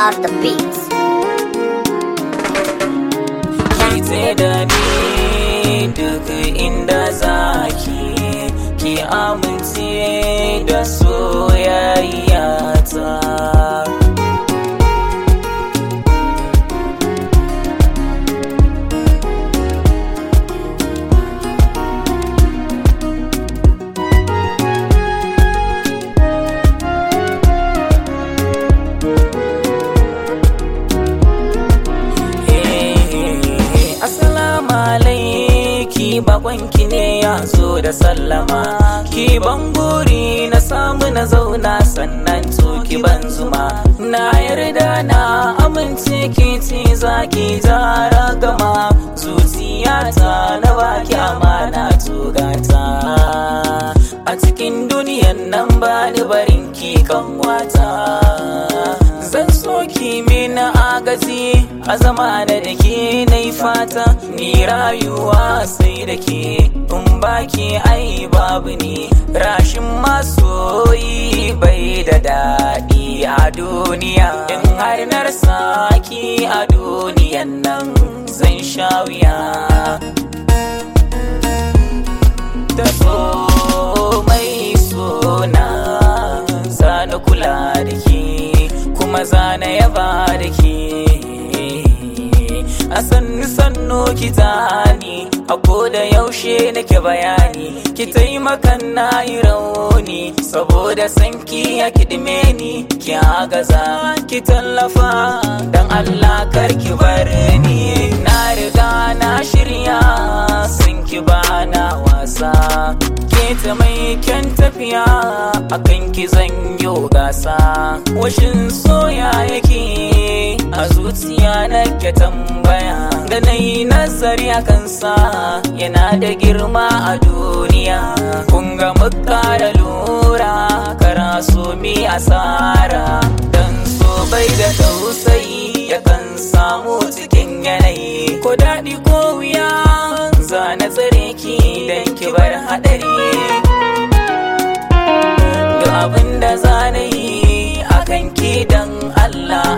are the beats. ki tsaye da ni duk inda zaki ki amince da soyayya ta Assalamu alaiki bakwanki ne ya zo da sallama ki ban guri na samu na zauna sannan to ki ban zuma na yarda na amince ki ce za ki jara gama zuciyata na baki amana tugata a cikin duniyan nan ba ni barin ki kan wata zan so ki mina agaji a zama da da ke na yi fata ni rayuwa sai da ke in baki ai babu ni rashin masoyi bai da daɗi a duniya in har na rasa ki a duniyan nan zan sha wuya da so mai sona zana kula da ke kuma zana yaba da ke a sannu sannu ki tani a da yaushe nake bayani ki taimakan na yi rauni saboda sanki ya kidime ni ki agaza ki tallafa dan Allah kar ki bar ni na riga na shirya sun ki bana wasa ke ta mai kyan tafiya akan ki zan yo gasa washin soya yake a zuciya na ke tambaya da na yi nazari a kansa yana da girma a duniya kun ga muka da lura kara so mi asara dan so bai da tausayi yakan samu cikin yanayi ko daɗi ko wuya za na tsare ki dan ki bar haɗari duk abin da za na yi akan ki dan Allah